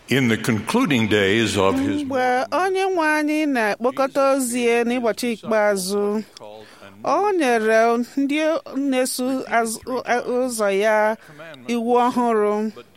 In the concluding days of his mgbe onye nwe anyị na-ekpokọta ozi ya n'ụbọchị ikpeazụ ọ nyere ndị na-eso azụ- ụzọ ya iwu ọhụrụ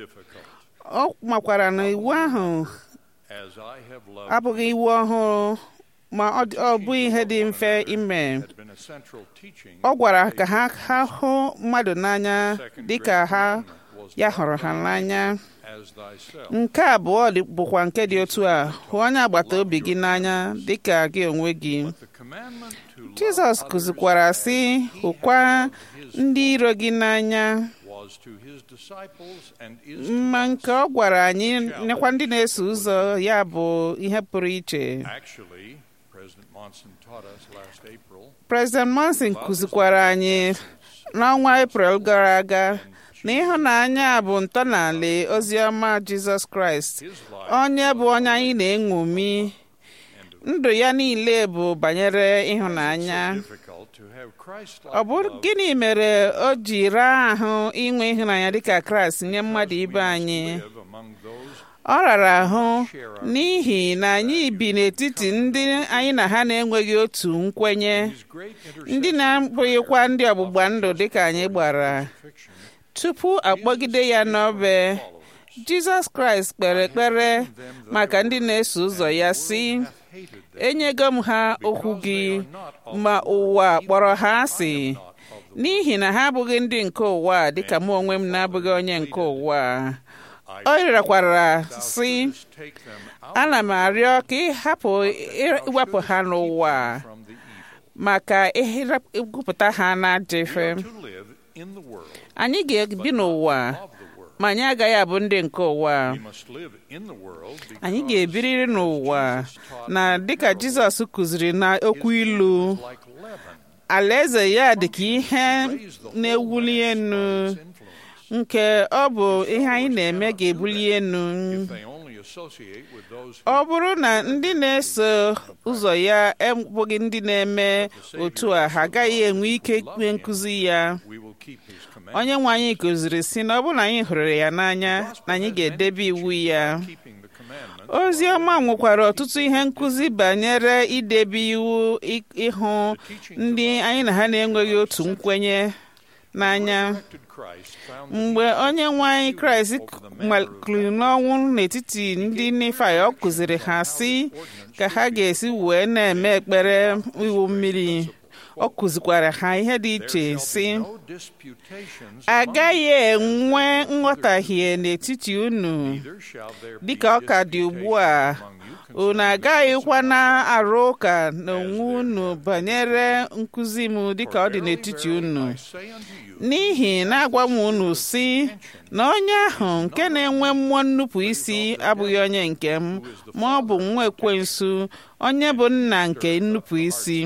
ọ makwara na iwu ahụ as I have loved abụghị iwu ọhụrụ ma ọ dị- ọ bụghị ihe dị mfe ime had been a central teaching ọ gwara ka ha ha hụ mmadụ n'anya dịka ha ya hụrụ ha n'anya as thyself. nke abụọ dị- bụkwa nke dị otu a hụ onye agbata obi gị n'anya dịka gị onwe gị The commandment to love jizọs kụzikwara sị hụkwa ndị iro gị n'anya was to his disciples and is mma nke ọ gwara anyị nekwa ndị na-eso ụzọ ya bụ ihe pụrụ iche actually President Monson taught us last April President Monson kụzikwara anyị n'ọnwa Eprel gara aga na ịhụnanya bụ ntọala ozi ọma Jizọs Kraịst his life onye bụ onye anyị na-eṅomi ndụ ya niile bụ banyere ịhụnanya difficult to have Christ ọ bụ gịnị mere o ji raa ahụ inwe ịhụnanya dịka Kraịst nye mmadụ ibe anyị live among those ọ rara ahụ n'ihi na anyị bi n'etiti ndị anyị na ha na-enweghị otu nkwenye his great ndị na-abụghịkwa ndị ọgbụgba ndụ dịka anyị gbara intersection tupu akpọgide ya n'obe Jizọs Kraịst kpere ekpere maka ndị na-eso ụzọ ya sị hated them enyego m ha okwu gị ma ụwa kpọrọ ha asị n'ihi na ha abụghị ndị nke ụwa a, dịka mụ onwe m na-abụghị onye nke ụwa a. o rịọkwara sị take them out ana m arịọ ka ị hapụ iwepụ ha n'ụwa from the evil maka ịgụpụta ha n'ajọ ife to live in the world anyị ga-ebi n'ụwa of the world ma anyị agaghị abụ ndị nke ụwa we must live in the world anyị because ga-ebiriri n'ụwa na dịka Jizọs kụziri na okwu ilu like leaven alaeze ya dị ka ihe na-ewuli enu influence nke ọ bụ ihe anyị na-eme ga-ebuli enu if they only associate with those ọ who bụrụ na ndị na-eso ụzọ ya abụghị ndị na-eme otu a ha agaghị enwe ike ikpe nkụzi ya we will keep his commandments onye nwe anyị kụziri si na ọ bụrụ na anyị hụrụ ya n'anya na anyị ga-edebe iwu ya keeping the commandments ozi ọma nwekwara ọtụtụ ihe nkụzi banyere idebe iwu ị- ịhụ ndị anyị na ha na-enweghị otu nkwenye n'anya Did Christ found mgbe onye nwe anyị kraịst maliri n'ọnwụ n'etiti ndị Nifai ọ kụziri ha sị ka ha ga-esi wee na-eme ekpere iwu mmiri ọ kụzikwara ha ihe dị iche sị no disputations agaghị enwe nghọtahie n'etiti unu neither shall there be dịka ọ ka dị ugbu a unu agaghịkwa na-arụ ụka n'onwe unu banyere nkụzi m dịka ọ dị n'etiti unu I say unto you n'ihi na-agwa m unu si na onye ahụ nke na-enwe mmụọ nnupụ isi abụghị onye nke m ma ọ bụ nwa ekwensu onye bụ nna nke nnupụ isi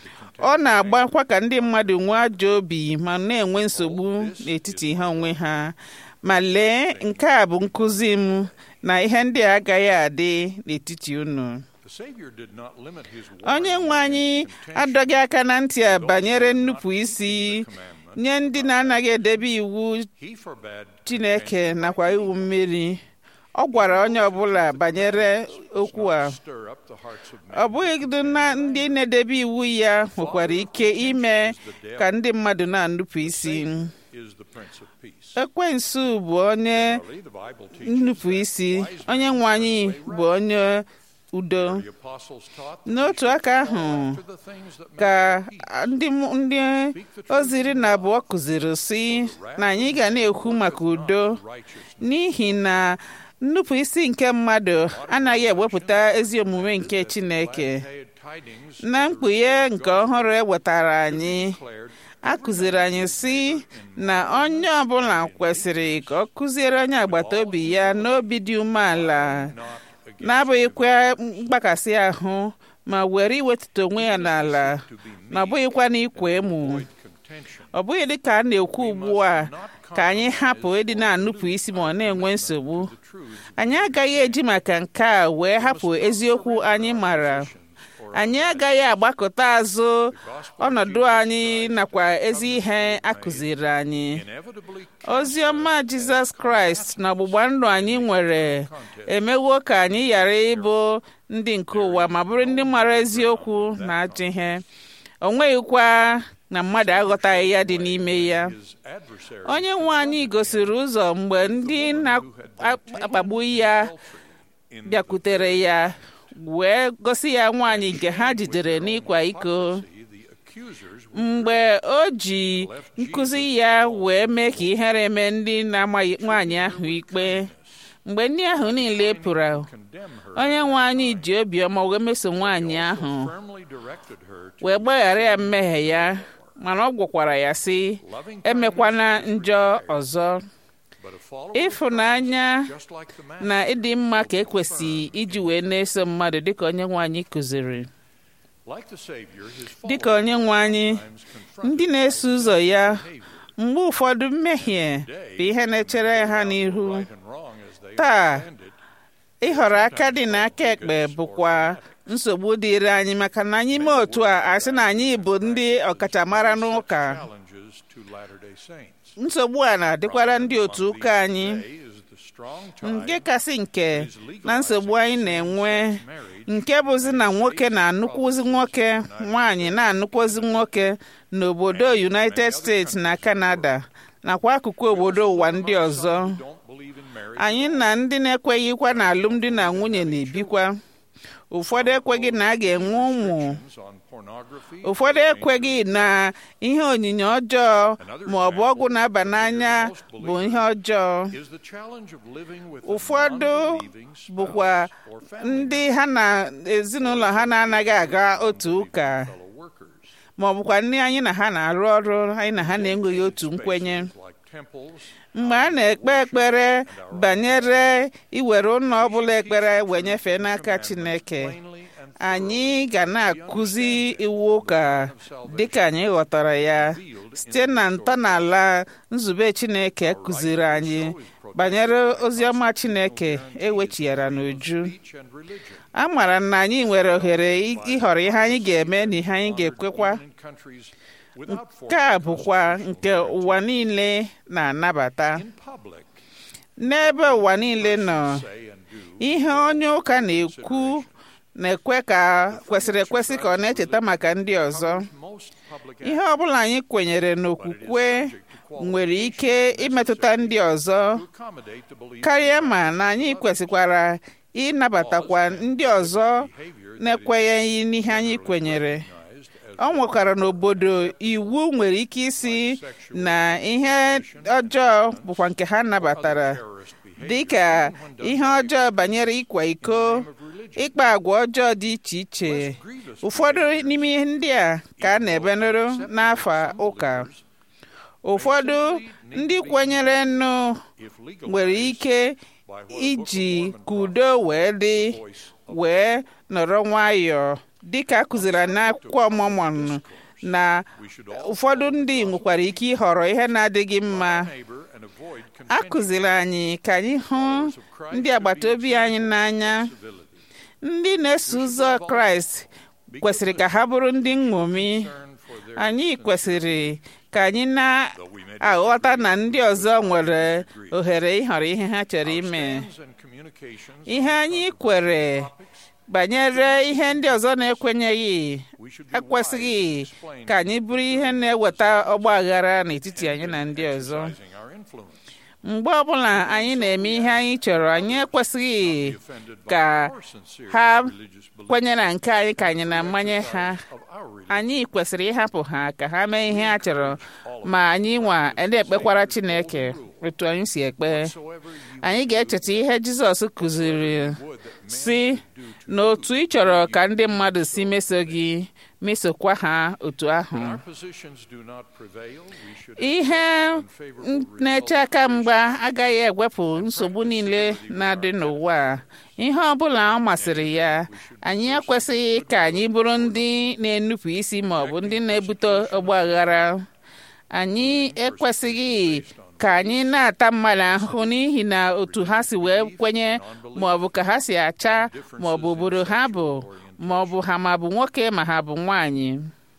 ọ na-agbakwa ka ndị mmadụ nwee ajọ obi ma na-enwe nsogbu n'etiti ha onwe ha ma lee nke a bụ nkụzi m na ihe ndị a agaghị adị n'etiti unu the Savior did not limit his onye warning nwe anyị adọghị aka na ntị a banyere nnupụ isi nye ndị na-anaghị edebe iwu he forbade Chineke nakwa iwu mmiri ọ gwara onye ọbụla banyere okwu a stir up the hearts of ọ bụghị na ndị na-edebe iwu ya nwekwara ike ime ka ndị mmadụ na-anụpụ isi men is the Prince of Peace. ekwensu bụ onye Really, the Bible teaches nnupụ isi onye nwe anyị bụ onye udo the apostles taught n'otu aka ahụ to the things that ka make for peace. ndị m- ndị ozi iri na abụọ kụziri si na anyị ga na-ekwu maka udo righteousness n'ihi na nnupụ isi nke mmadụ anaghị ewepụta ezi omume nke Chineke paid tidings na mkpughe nke ọhụrụ e wetara anyị declared a kụziri anyị si na onye ọbụla kwesịrị ka ọ kụziere onye agbata obi ya n'obi dị umeala not against na-abụghịkwa mgbakasị ahụ ma were iwetụta onwe ya n'ala na ọ bụghịkwa n'ikwa emu contention ọ bụghị dịka a na-ekwu ugbu a ka anyị hapụ ịdị na-anụpụ isi ma ọ na-enwe nsogbu truth anyị agaghị eji maka nke a wee hapụ eziokwu anyị mara or anyị agaghị agbakọta azụ ọnọdụ anyị nakwa ezi ihe a kụziri anyị inevitably ozi ọma jizọs kraịst na ọgbụgba ndụ anyị nwere emewo ka anyị ghara ịbụ ndị nke ụwa ma bụrụ ndị mara eziokwu na ajọ ihe o nweghịkwa na mmadụ aghọtaghị ya dị n'ime ya his adversary onye nwe anyị gosiri ụzọ mgbe ndị na-akpagbu ya in bịakwutere ya wee gosi ya nwaanyị nke ha jidere n'ịkwa iko the accusers were mgbe o ji nkụzi ya wee mee ka ihere mee ndị na-amaghị nwaanyị ahụ ikpe mgbe ndị ahụ niile pụrụ condemn her onye nwe anyị ji obiọma wee meso nwaanyị ahụ firmly directed her to wee gbaghara ya mmehie ya mana ọ gwakwara ya sị loving emekwana njọ ọzọ but a follower ịfụnanya just like the man na ịdị mma ka ekwesị iji wee na-eso mmadụ dịka onye nwe anyị kụziri like the savior his dịka followers onye nwe anyị sometimes confronted ndị na-eso ụzọ ya behavior mgbe ụfọdụ mmehie bụ ihe na-echere ha n'ihu right and wrong as they Taa, understand it ịhọrọ aka dị n'aka ekpe bụkwa nsogbu dịịrị anyị maka na anyị mee otu a asị na anyị bụ ndị ọkachamara n'ụka challenges to Latter-day Saints nsogbu a na-adịkwara ndị otu ụka anyị Today is the strong tie nke kasị nke is na nsogbu anyị na-enwe marriage nke bụzi na nwoke na-anụkwuzi nwoke nwaanyị na-anụkwozi nwoke n'obodo United States na Canada nakwa akụkụ obodo ụwa ndị ọzọ don't believe in marriage anyị na ndị na-ekweghịkwa na alụmdi na nwunye na-ebikwa ụfọdụ ekweghị na a ga-enwe ụmụ on pornography ụfọdụ ekweghị na ihe onyinye ọjọọ ma ọ bụ ọgwụ na-aba n'anya bụ ihe ọjọọ is the challenge of living with a ụfọdụ non-believing spouse bụkwa or family ndị ha na ezinụlọ ha na-anaghị aga otu ụka fellow workers ma ọ bụkwa ndị anyị na ha na-arụ ọrụ anyị na ha na-enweghị otu nkwenye like temples mgbe a na-ekpe ekpere banyere iwere ụlọ ọbụla ekpere wee nyefee n'aka Chineke plainly and anyị ga na-akụzi iwu ụka dịka anyị ghọtara ya site na ntọala nzube Chineke kụziri anyị banyere oziọma Chineke ewechighara n'uju speech and religion a mara na anyị nwere ohere ị- ịhọrọ ihe anyị ga-eme na ihe anyị ga-ekwekwa in countries without nke a formal bụkwa nke ụwa niile na-anabata in public n'ebe ụwa niile nọ say and do ihe onye ụka na-ekwu na-ekwe ka kwesịrị ekwesị ka ọ na-echeta maka ndị ọzọ most public ihe ọbụla anyị kwenyere n'okwukwe nwere ike imetụta ndị ọzọ accommodate the belief karịa ma na anyị kwesịkwara ịnabatakwa ndị ọzọ na-ekwenyeghị n'ihe anyị kwenyere recognized as ọ nwekwara n'obodo iwu nwere ike isi na ihe ọjọọ bụkwa nke ha nabatara terrorist behavior dịka ihe ọjọọ banyere ịkwa iko ịkpa agwa ọjọọ dị iche iche ụfọdụ n'ime ihe ndị a ka a na-ebenụrụ n'afọ ụka ụfọdụ ndị kwenyere nụ if legal nwere ike by what a iji Book of Mormon ka udo wee dị voice of wee nọrọ nwayọọ dịka a kụziri n'akwụkwọ Mormon na we should all ụfọdụ ndị nwekwara ike ịhọrọ ihe na-adịghị mma neighbor and avoid a contentious kụziri anyị ka anyị hụ ndị agbata obi anyị n'anya civility. ndị na-eso ụzọ kraịst kwesịrị ka ha bụrụ ndị nṅomi Concern for their anyị kwesịrị ka anyị though we may na-aghọta na ndị ọzọ nwere ohere ịhọrọ ihe ha chọrọ ime stands and communications ihe anyị kwere banyere ihe ndị ọzọ na-ekwenyeghị we should be ekwesịghị wise in explaining ka anyị bụrụ ihe na-eweta ọgba aghara n'etiti anyị na ndị ọzọ exercising our influence. mgbe ọbụla anyị na-eme ihe anyị chọrọ anyị ekwesịghị Be offended by ka our sincere ha religious beliefs kwenye na nke anyị ka anyị na-amanye ha of our religion. anyị kwesịrị ịhapụ ha ka ha mee ihe ha chọrọ ma anyị nwa na-ekpekwara Chineke otu anyị si ekpe Whatsoever you anyị ga-echeta ihe Jizọs kụziri would that man si na otu ị chọrọ ka ndị mmadụ si meso gị mesokwa ha otu ahụ when our positions do not prevail, we should ihe unfavorable na-eche aka mgba agaghị ewepụ nsogbu niile na-adị n'ụwa a. ihe ọ bụla ọ masịrị ya anyị ekwesịghị ka anyị bụrụ ndị na-enupụ isi ma ọ bụ ndị na-ebute ọgba aghara anyị ekwesịghị ka anyị na-ata mmadụ ahụhụ n'ihi na otu ha si wee kwenye ma ọ bụ ka ha si acha ma ọ bụ obodo ha bụ ma ọ bụ ha ma bụ nwoke ma ha bụ nwanyị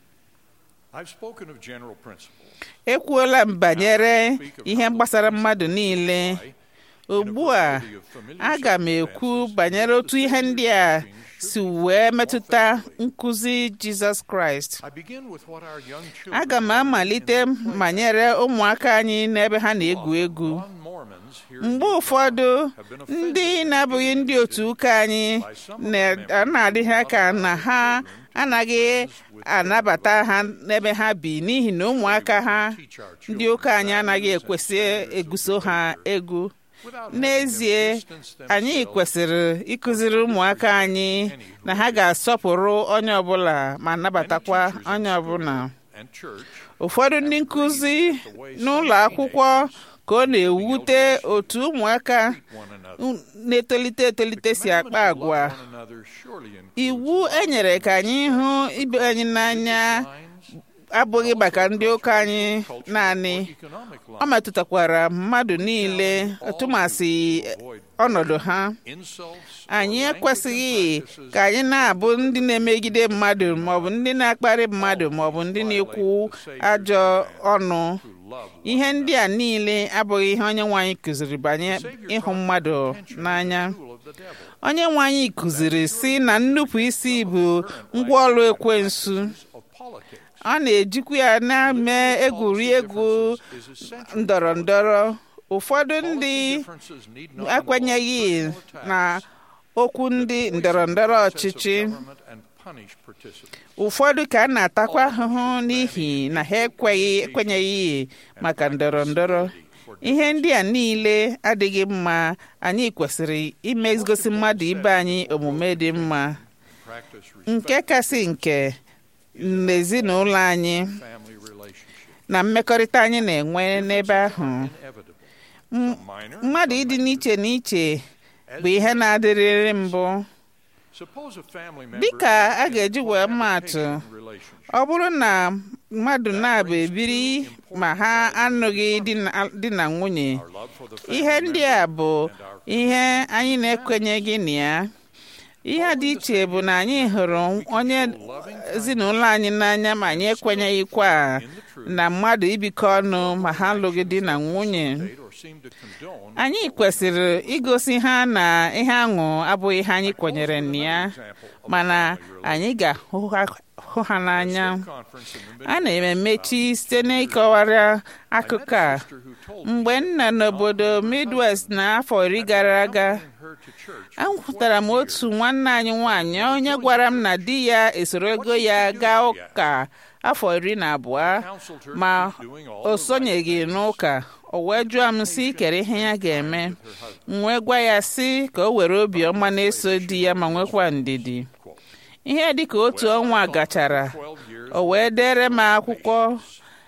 I've spoken of general principles. ekwuola m banyere ihe gbasara mmadụ niile ugbu a aga m ekwu banyere otu ihe ndị a si wee metụta nkụzi jizọs kraịst I begin with what our young children aga m amalite banyere ụmụaka anyị n'ebe ha na-egwu egwu non-Mormons here mgbe ụfọdụ ndị na-abụghị ndị otu ụka anyị na- na-adị ha ka na ha anaghị anabata ha n'ebe ha bi n'ihi na ụmụaka ha teach our ndị children ụka anyị anaghị ekwesị eguso ha egwu without having them n'ezie distance anyị themselves kwesịrị ịkụziri ụmụaka anyị na ha ga-asọpụrụ onye ọbụla ma nabatakwa onye ọbụla and church ụfọdụ ndị nkụzi n'ụlọ akwụkwọ ka ọ na-ewute otu ụmụaka one another. na-etolite etolite si akpa agwa One another surely includes iwu e nyere ka anyị hụ ibe anyị n'anya lines, abụghị maka ndị ụka anyị naanị economic ọ lines, metụtakwara mmadụ niile tụmasị ọnọdụ ha insults, anyị or ekwesịghị language and practices ka anyị na-abụ ndị na-emegide mmadụ maọbụ ndị na-akparị mmadụ maọbụ ndị na-ekwu ajọ ọnụ who love ihe ndị a niile abụghị ihe onye nwe anyị kụziri banye ịhụ mmadụ n'anya rule of the devil. onye nwe anyị kụziri si na nnupụ isi bụ ngwaọrụ ekwensu Of politics ọ na-ejikwa ya na-eme egwuregwu is essential. ndọrọ ndọrọ ụfọdụ ndị Differences need not ekwenyeghị involve personal na attacks. okwu ndị ndọrọ ndọrọ Process of ọchịchị government and punish participants. ụfọdụ ka a na-atakwa ahụhụ n'ihi na ha ekweghị ekwenyeghị maka ndọrọ ndọrọ ihe ndị a niile adịghị mma anyị kwesịrị imezigosi mmadụ ibe anyị omume dị mma Practice nke respect kasị nke n'ezinụlọ anyị family relationships. na mmekọrịta anyị na-enwe n'ebe ahụ Inevitable. Some minor, mmadụ some ịdị major. n'iche n'iche As bụ ihe na-adịrịrị mbụ Suppose a family member dịka is a in ga-eji wee maa atụ cohabitation relationship. ọ bụrụ na mmadụ na-abụ ebiri ma ha anụghị di na- di na nwunye Our love for the family ihe ndị a member bụ and our ihe anyị na-ekwenyeghị na ya ihe dị iche bụ na anyị hụrụ onye ezinụlọ anyị n'anya ma anyị ekwenyeghịkwa in the truth na mmadụ ibikọ ọnụ ma ha alụghị di na nwunye state or seem to condone anyị kwesịrị igosi ha na ihe aṅụ abụghị ihe anyị kwenyere na ya example of mana family anyị ga-ahụ ha- hụ ha n'anya conference in the a na-emechi site n'ịkọwara akụkọ a minister who told mgbe m nọ n'obodo midwest n'afọ iri gara aga her to church ahụtara m otu nwanne anyị nwanyị onye gwara m na di ya esoro ego ya gaa ụka afọ iri na abụọ counseled her ma to keep doing all o the right sonyeghị n'ụka o wee jụọ m si kere ihe ya ga-eme m wee gwa ya si ka o were obiọma na-eso di ya ma nwekwa ndidi quote. ihe dịka otu ọnwa gachara 12 years o wee dere m akwụkwọ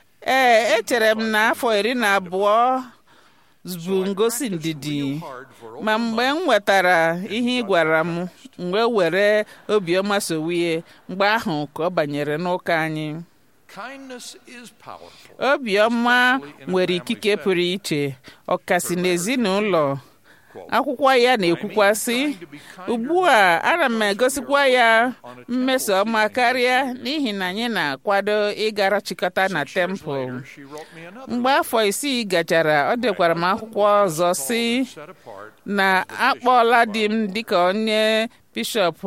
ee echere m na afọ iri na abụọ bụ ngosi ndidi hard for over ma mgbe m nwetara ihe ị gwara m m wee were obiọma sowie mgbe ahụ ka ọ banyere n'ụka anyị kindness is powerful obiọma nwere ikike pụrụ iche ọkasị n'ezinụlọ akwụkwọ ya na-ekwukwa sị ugbu a ana m egosikwa ya mmeso ọma karịa n'ihi na anyị na-akwado ịgara chịkọta na tempụl she wrote me another mgbe afọ isii gachara ọ dekwara m akwụkwọ ọzọ si set apart na akpọọla di m dịka onye bishọp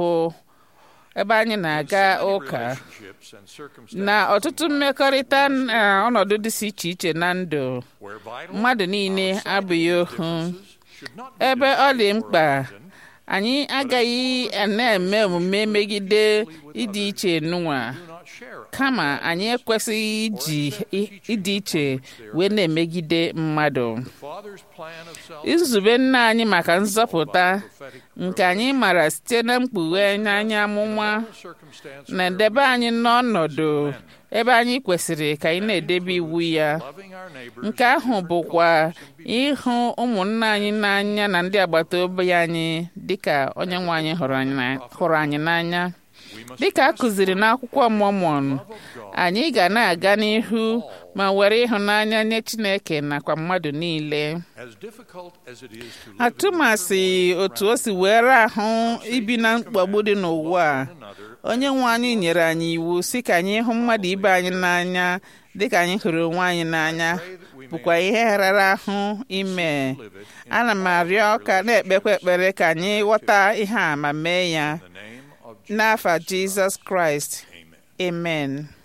ebe anyị na-aga ụka relationships and circumstances na ọtụtụ mmekọrịta na ọnọdụ dịsị iche iche na ndụ where vital mmadụ niile abụghị ohu should not be ebe ọ dị for a mkpa reason, anyị agaghị na-eme omume megide ịdị iche nụnwa do not share kama anyị ekwesịghị iji i- ịdị iche wee na-emegide mmadụ Father's plan of salvation nzube nna anyị maka nzọpụta prophetic nke anyị mara site na mkpughe n'anya amụma circumstance na-edebe anyị n'ọnọdụ ebe anyị kwesịrị ka anyị na-edebe iwu ya loving our neighbors nke ahụ bụkwa ịhụ ụmụnna anyị n'anya na ndị agbata obi anyị dịka onye nwe anyị hụrụ anyị na- hụrụ anyị n'anya we must dịka a kụziri n'akwụkwọ Mọmọn love of God anyị ga na-aga n'ihu ma were ịhụnanya nye Chineke nakwa mmadụ niile as difficult as it is to live in atụmasị otu o si were ahụ ibi na mkpagbu dị n'ụwa a one another onye nwe anyị nyere anyị iwu si ka anyị hụ mmadụ ibe anyị n'anya dịka anyị hụrụ onwe anyị n'anya bụkwa ihe rara ahụ ime ana m arịọ ka na-ekpekwa ekpere ka anyị ghọta ihe a ma mee ya In the name of n'afa Jizọs Kraịst Amen. amen